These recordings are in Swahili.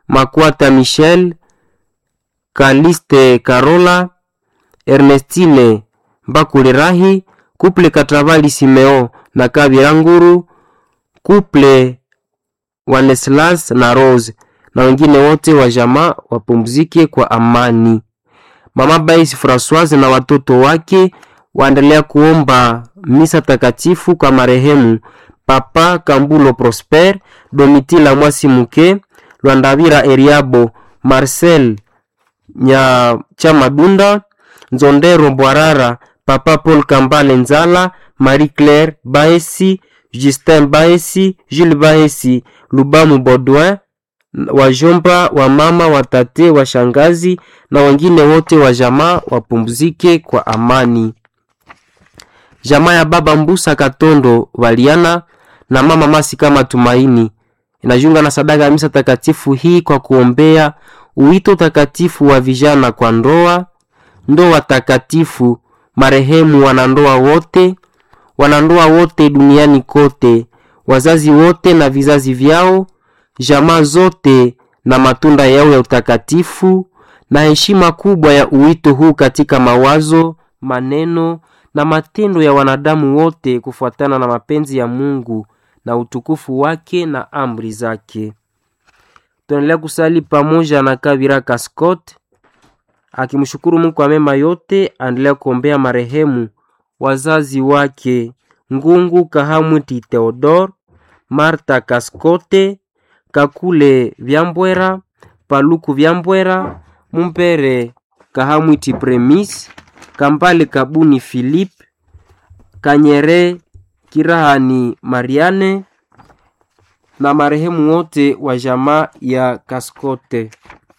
Makwata Michel, Kaliste Karola, Ernestine Mbakulirahi, kuple Katravali Simeo na Kabira Nguru, kuple Waneslas na Rose na wengine wote wa jamaa wapumzike kwa amani. Mama Bais Francoise na watoto wake waendelea kuomba misa takatifu kwa marehemu Papa Kambulo Prosper, Domitila Mwasi Muke, Lwandavira Eriabo, Marcel Nya Chamadunda, Nzondero Bwarara, Papa Paul Kambale Nzala, Marie Claire Baesi, Justin Baesi, Jules Baesi, Lubamu Baudouin, wajomba wa mama watate wa shangazi na wengine wote wa jamaa wapumzike kwa amani. Jamaa ya baba Mbusa Katondo Waliana na mama Masi kama Tumaini inajiunga na sadaka ya misa takatifu hii kwa kuombea uwito takatifu wa vijana kwa ndoa, ndoa takatifu, marehemu wanandoa wote, wanandoa wote duniani kote, wazazi wote na vizazi vyao, jamaa zote na matunda yao ya utakatifu, na heshima kubwa ya uwito huu katika mawazo, maneno na matendo ya wanadamu wote kufuatana na mapenzi ya Mungu na utukufu wake na amri zake. Tunaendelea kusali pamoja na Kabira Kaskot akimshukuru Mungu kwa mema yote, aendelea kuombea marehemu wazazi wake Ngungu Kahamwiti Theodor, Marta Kaskote, Kakule Vyambwera, Paluku Vyambwera, Mumpere Kahamwiti Premis, Kambale Kabuni Philip, Kanyere Kirahani Mariane na marehemu wote wa jamaa ya Kaskote.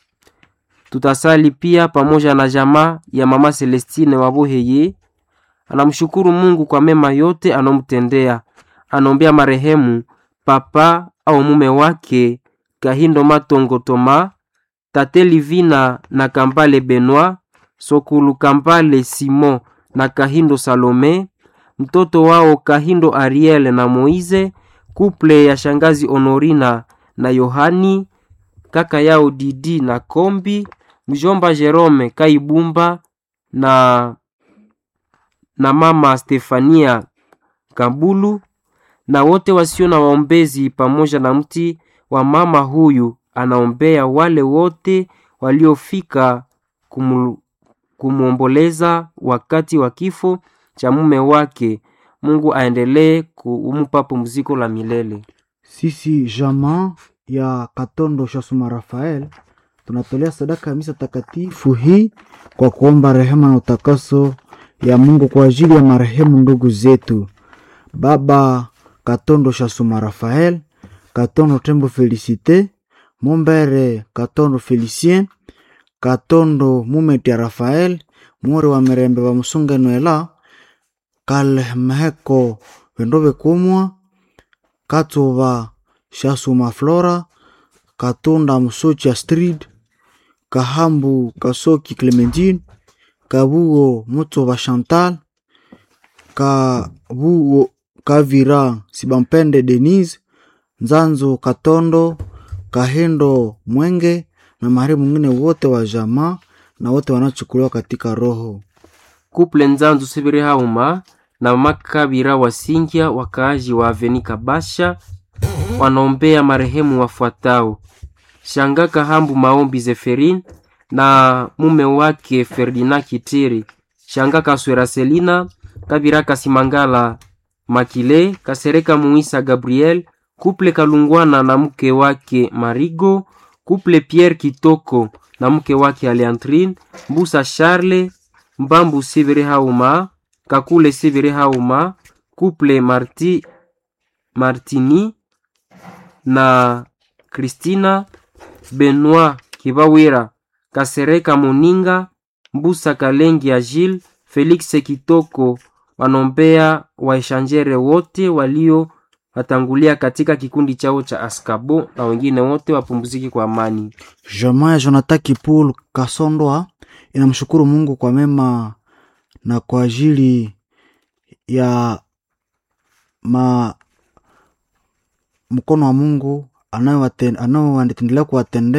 Tutasali pia pamoja na jamaa ya mama Celestine Waboheye. Anamshukuru Mungu kwa mema yote anomtendea. Anaombea marehemu papa au mume wake Kahindo Matongo Toma, Tate Livina na Kambale Benoit, Sokulu Kambale Simon na Kahindo Salome, mtoto wao Kahindo Ariel na Moize, kuple ya shangazi Honorina na Yohani, kaka yao Didi na Kombi, mjomba Jerome Kaibumba na na mama Stefania Kabulu na wote wasio na waombezi, pamoja na mti wa mama huyu anaombea wale wote waliofika kumu, kumwomboleza wakati wa kifo cha mume wake. Mungu aendelee kumpa pumziko la milele. Sisi jamaa ya Katondo Shasuma Rafael tunatolea sadaka ya misa takatifu hii kwa kuomba rehema na utakaso ya Mungu kwa ajili ya marehemu ndugu zetu baba Katondo Shasuma Rafael, Katondo Tembo Felicite, Mombere Katondo Felicien, Katondo Mumeti ya Rafael, More wa Mirembe wa Musunga Noela, Kalmeheko Vendove Kumwa, Katova Shasuma Flora, Katunda Musocha Street, Kahambu Kasoki Clementine, Kabuo Mutova Chantal, Kabuo Kavira Sibampende Denise, Nzanzo Katondo, Kahendo Mwenge na marehemu mwingine wote wa jamaa na wote wanachukuliwa katika roho. Kuple Nzanzu Sibiri Hauma na mama Kabira Wasingya, wakaaji wa Aveni Kabasha, wanaombea marehemu wafuatao: Shanga Kahambu Maombi Zeferin na mume wake Ferdinand Kitiri, Shanga Kaswera Selina, Kabira Kasimangala Makile, Kasereka Muisa Gabriel, kuple Kalungwana na mke wake Marigo, kuple Pierre Kitoko na mke wake Aleantrine, Mbusa Charle, Mbambu Sibiri Hauma, Kakule Sibiri Hauma, kuple Marti Martini na Christina Benoit Kibawira, Kasereka Moninga, Mbusa Kalengi Agile, Felix Kitoko wanombea waeshanjere wote walio watangulia katika kikundi chao cha Askabo na wengine wote wapumziki kwa amani. Jamaa ya Jonathan Kipul Kasondwa inamshukuru Mungu kwa mema na kwa ajili ya ma mkono wa Mungu anayowatendelea kuwatendea